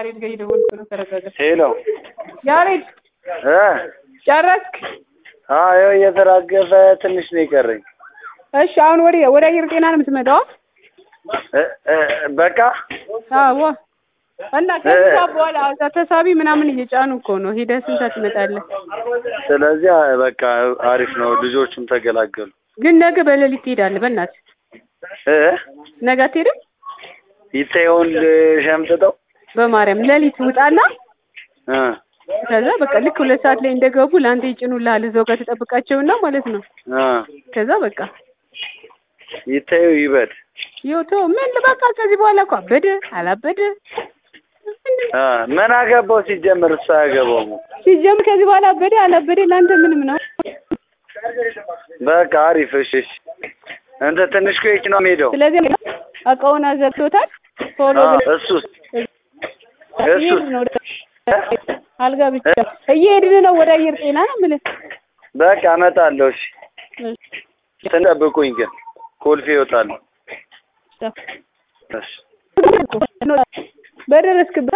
ያሬድ ጋር እየደወልኩ ነው። ተረጋጋ። ሄሎ ያሬድ እ ጨረስክ? አዎ ይኸው እየተራገፈ ትንሽ ነው የቀረኝ። እሺ አሁን ወደ ወደ አየር ጤና ነው የምትመጣው? እ እ በቃ አዎ። እና ከዚህ ሰዓት በኋላ እዛ ተሳቢ ምናምን እየጫኑ እኮ ነው። ሄደህ ስንት ሰዓት ትመጣለህ? ስለዚህ በቃ አሪፍ ነው። ልጆቹም ተገላገሉ። ግን ነገ በሌሊት ትሄዳለህ። በእናትህ እ ነገ አትሄድም? ይታየውን ሸምጥጠው በማርያም ሌሊት ውጣና እ ከዛ በቃ ልክ ሁለት ሰዓት ላይ እንደገቡ ለአንተ ይጭኑልሃል። እዛው ጋር ትጠብቃቸውና ማለት ነው። እ ከዛ በቃ ይታየው ይበድ ይወቶ ምን በቃ ከዚህ በኋላ እኮ አበደ አላበደ እ ምን አገባው ሲጀምር እሱ አያገባውም። ሲጀምር ከዚህ በኋላ አበደ አላበደ ለአንተ ምንም ነው። በቃ አሪፍ እሺ እሺ እንተ ትንሽ ቆይቼ ነው የምሄደው። ስለዚህ እቃውን አዘግቶታል። ቶሎ አ ብለህ እሱስ እየሄድን ነው ወደ አልጋ ብቻ እየሄድን ነው ወደ አየር ጤና ነው የምልህ። በቃ እመጣለሁ። እሺ ትጠብቁኝ ግን ኮልፌ ይወጣሉ። እሺ በደረስክበት